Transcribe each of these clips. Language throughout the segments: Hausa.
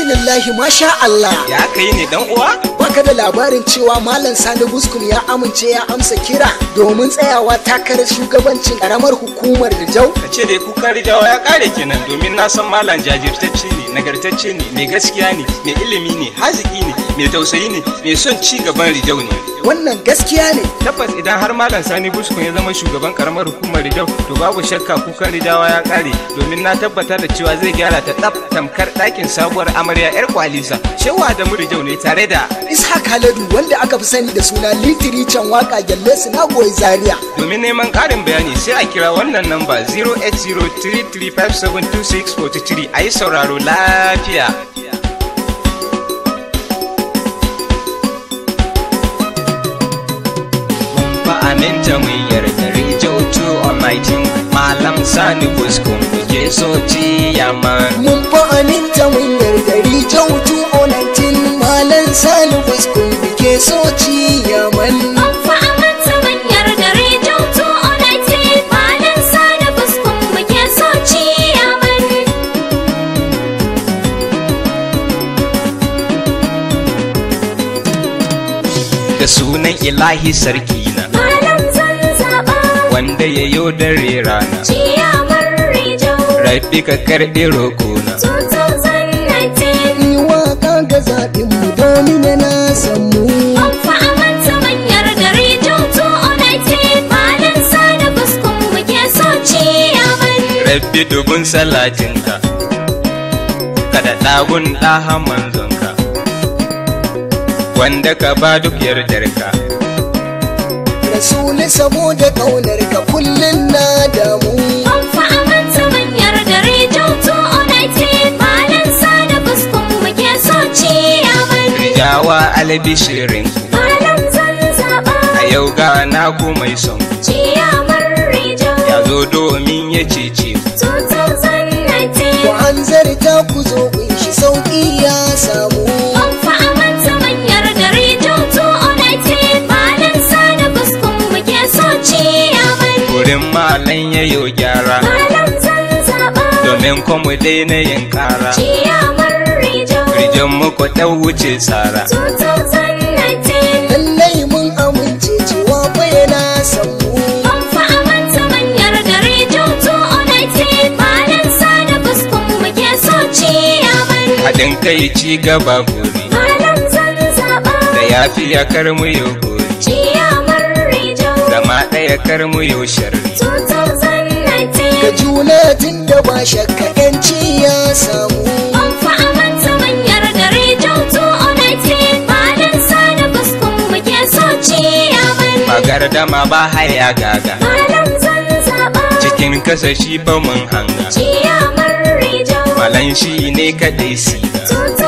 alhamdulillahi masha Allah Ya kai ne dan uwa? baka da labarin cewa malam sani buskum ya amince ya amsa kira domin tsayawa takarar shugabancin karamar hukumar Rijau Ka ce dai kukan rijawa ya kare kenan domin na san malam jajirtacce ne, nagartacce ne, mai gaskiya ne, mai ilimi ne, haziki ne, mai tausayi ne, mai son ci gaban rijau ne. wannan gaskiya ne Tabbas idan har malam Sani Buskun ya zama shugaban karamar hukumar rijau to babu shakka kukan rijawa ya kare domin na tabbata da cewa zai gyara ta tsaf tamkar ɗakin sabuwar amarya 'yar kwalisa. Shewa da mu rijau ne tare da ishaq haladu wanda aka fi sani da suna litiri can waka gyalle su na goyi zaria Domin neman ƙarin bayani sai a kira wannan namba 08033572643 a yi sauraro lafiya. Ba aminta mun yarda Rijau 2 on 19 Malam Sani Buskun muke so ciyaman. mun fa aminta mun yarda Rijau 219 malam sani buskum bike so ciyaman Amfa amanta manyar gare jautu onaiti Malam sada fuskun muke so ciyaman Da sunan ilahi sarki na Malam zan zaɓa wanda ya yo dare rana. ciyaman rijau Rabbi ka karɓi roƙona. 2019 yi waka ga zaɓin mu domin na san mu Amfa amanta manyar gare jautu onaiti Malam sada fuskun muke so ciyaman rabbi dubun salatinka kada ɗagun ɗaha manzonka wanda ka ba duk yardarka rasuli saboda ƙaunar ka kullum na damu Amfa amanta manyar gare jautu onaiti Malam sada fuskun muke so ciyaman rijawa albishirin Malam zan zaɓa a yau ga na ku mai son ciyamar rijau ya zo domin ya cece ku. 2019 ku an zarta ku zo kunshi sauƙi ya samu An fa'amanta manyar gari jautu onaiti Malam sada fuskun muke so ciyaman wurin malan ya yo gyara Malam zan zaɓa domin kuma daina yin ƙara ciyamar rijau rijan muku ɗau wuce tsara 2019 lallai mun amince cewa fa yana san mu An fa'amanta manyar gari jautu onaiti Malam sada fuskun muke so ciyaman haɗin kai ci gaba gori Malam zan zaɓa da yafiya kar mu yo gori ciyamar rijau zama ɗaya kar mu yo sharri 2019 ga juna tun da ba shakka yanci ya samu An fa'amanta manyar gare jautu onaiti Malam sada fuskun muke so ciyaman magardama ba haya gaga Malam zan zaɓa cikin kasashi ba mun hanga ciyamar rijau malan shi ne kaɗai siga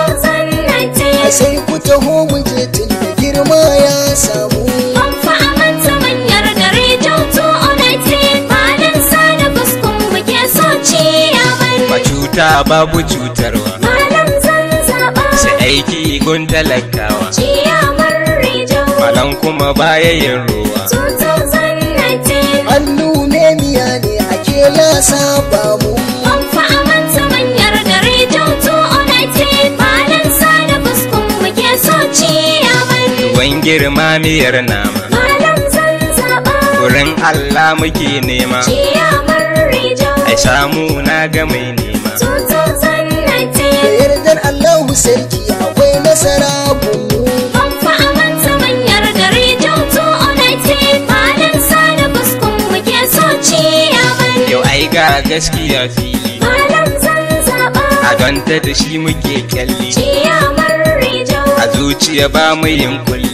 2019 sai ku taho mu je tun da girma ya samu An fa'amanta manyar gare jautu onaiti Malam sada fuskun muke so ciyaman ba cuta babu cutarwa Malam zan zaɓa sai aiki gun talakawa ciyamar rijau malan kuma baya yin ruwa 2019 hannu ne miya ne ake lasa ba mu An fa'amanta manyar gare jautu onaiti Malam sada fuskun muke so ciyaman tuwon girma miyar nama Malam zan zaɓa wurin Allah muke nema ciyamar rijau ai samu na ga mai nema 2019 da yardar Allahu sarki akwai nasara gunmu An fa'amanta manyar gare jautu onaiti Malam sada fuskun muke so ciyaman yau ai ga gaskiya fili Malam zan zaɓa a donta da shi muke kyalli ciyamar rijau a zuciya ba mu yin kulli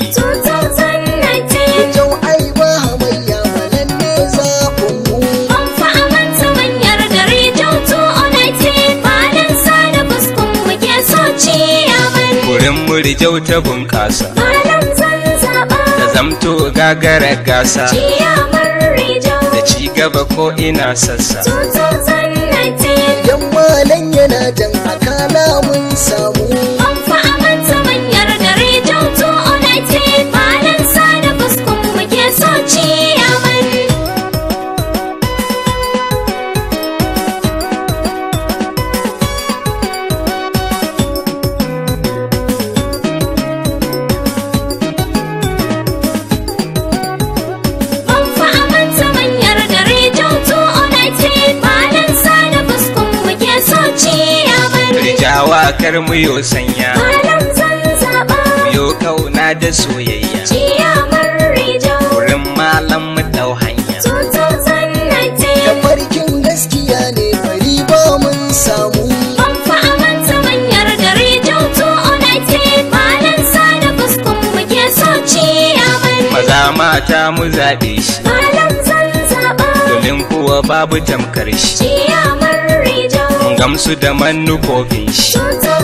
2019 jau ai ba hamayya malan ne zaɓin mu An fa'amanta manyar gare jautu onaiti Malam sada fuskun muke so ciyaman wurin murjau ta bunƙasa Malam zan zaɓa da zamto gagara gasa ciyamar rijau da ci gaba ko ina sassa 2019 idan malan yana jan akala mun samu An fa'amanta manyar gare jautu onaiti Malam sada fuskun muke so ciyaman rijawa kar mu yo sanya malam zan zaɓa yo kauna da soyayya ciyamar rijau wurin malam mu dau hanya 2019 da farkin gaskiya ne bari ba mun samu ban fa amanta manyar da rijau 2019 malam sani fuskun muke so ciyamar maza mata mu zaɓe shi malam zan zaɓa domin kuwa babu tamkar shi ciyamar rijau mun gamsu da manufofin shi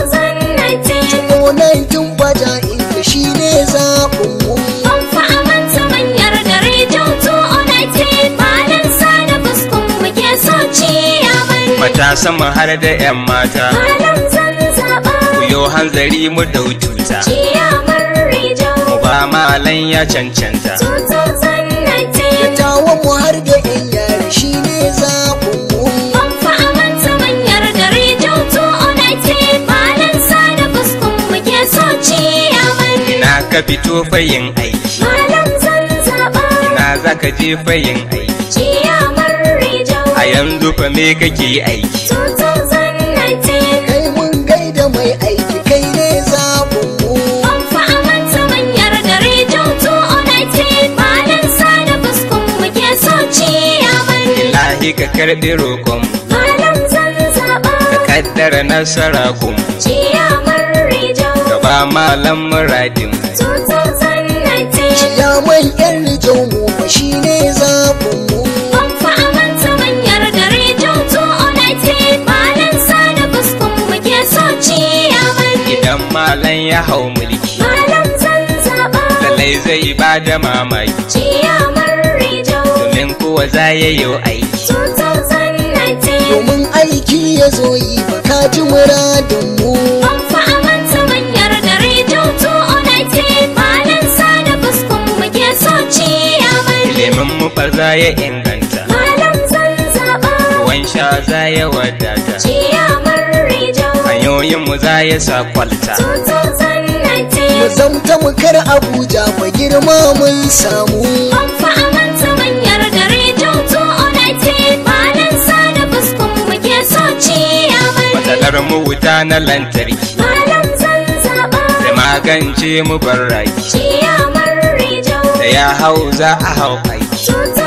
2019 19 baja inda shi ne zaɓin mu Ban fa amanta manyar da rijau 2019 malam sani fuskun muke so ciyamar matasan mu har da 'yan mata malam zan zaɓa ku yo hanzari mu dau tuta ciyamar rijau mu ba malan ya cancanta 2019 tawon mu har da yan yare shi ne zaɓin mu Ban fa amanta manyar da rijau 2019 malam sani fuskun muke so ciyamar ina ka fito fayin aiki malam zan zaɓa ina za ka je fayin aiki ciyamar rijau a yanzu fa me kake aiki 2019 kai mun gaida mai aiki kai ne zaɓin mu Ban fa amanta manyar da rijau 2019 malam sani fuskun muke so ciyamar lahi ka karɓi roƙon malam zan zaɓa ka kaddara nasara kun ciyamar rijau ka ba malam muradin 2019 Yaman yan rijau mu fa shi ne zaɓin mu Ban fa amanta manyar da rijau 2019 malam sani fuskun muke so ciyamar idan malam ya hau mulki malam zan zaɓa lalai zai ba da mamaki ciyamar rijau domin kuwa za ya yi aiki 2019 domin aiki ya zo yi ba ka ji muradin mu Ban fa amanta manyar da rijau 2019 malam sani fuskun muke so ciyamar ilimin mu fa za ya inganta malam zan zaɓa ruwan sha za ya wadata ciyamar rijau hanyoyin mu za ya sa kwalta 2019 mu zamta mu kar abuja fa girma mun samu Ban fa amanta manyar da rijau 2019 malam sani fuskun muke so ciyamar matsalar mu wuta na lantarki malam zan zaɓa da magance mu barraki ciyamar rijau da ya hau za a hau aiki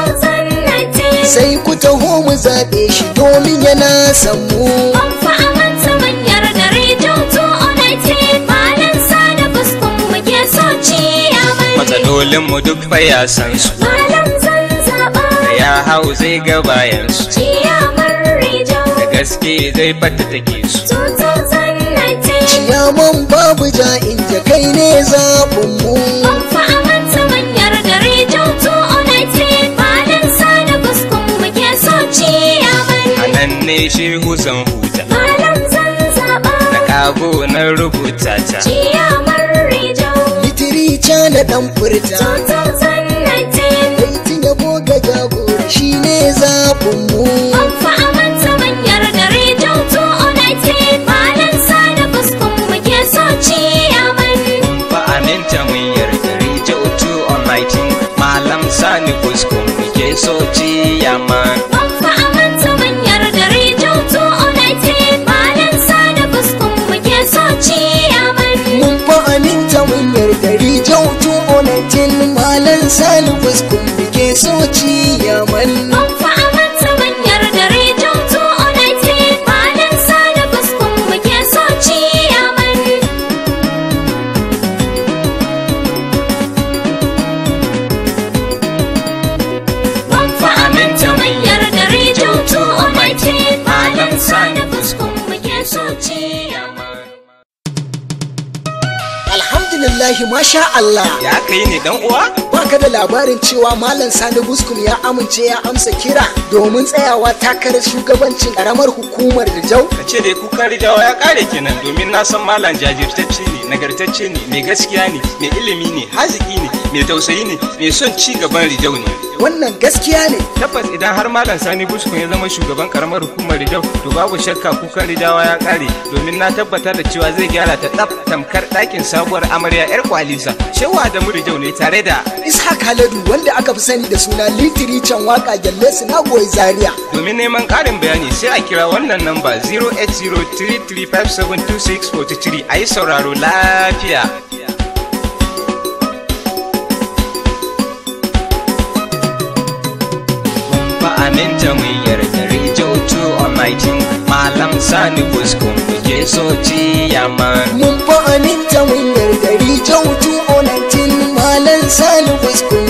2019 sai ku taho mu zaɓe shi domin yana san mu Ban fa amanta manyar da rijau 2019 malam sani fuskun muke so ciyamar matsalolin mu duk fa ya san su malam zan zaɓa da ya hau zai ga bayan su ciyamar rijau da gaske zai fata take su 2019 Yaman babu ja inda kai ne zaɓin mu Ban fa amanta manyar da rijau 2019 malam sani fuskun muke so ciyamar a nan ne shehu zan huta malam zan zaɓa na kago na rubuta ta ciyamar rijau litirica na ɗan furta 2019 Baitin yabo ga jagora shi ne zaɓin mu Ban fa amanta manyar da rijau 2019 malam sani fuskun muke so ciyamar fa aminta mun yarda rija utu online malam sani kuskun muke so ciyama Ban fa amanta manyar da rijau 2019 malam sani fuskun muke so ciyamar mun fa aminta mun yarda rijau tu onatin malan sani fuskun muke so ciyaman Ban fa amanta manyar da rijau 2019 malam sani fuskun muke so ciyamar Ban fa aminta manyar da rijau 2019 malam sani fuskun muke so ciyamar alhamdulillahi masha Allah ya kai ne dan uwa baka da labarin cewa malam sani buskum ya amince ya amsa kira domin tsayawa takarar shugabancin karamar hukumar rijau ka ce dai kukan rijawa ya kare kenan domin na san malam jajirtacce ne nagartacce ne mai gaskiya ne mai ilimi ne haziki ne mai tausayi ne mai son ci gaban rijau ne wannan gaskiya ne tabbas idan har malam sani buskun ya zama shugaban karamar hukumar rijau to babu shakka kukan rijawa ya kare domin na tabbata da cewa zai gyara ta tsaf tamkar ɗakin sabuwar amarya yar kwalisa shewa da rijau ne tare da ishaq haladu wanda aka fi sani da suna litiri can waka gyalle su na goyi zaria domin neman ƙarin bayani sai a kira wannan namba 08033572643 a yi sauraro lafiya ba aminta mun yarda rijo to almighty malam sani buskun muke so ciyaman mun fa aminta mun yarda rijau 219 malan sani fuskun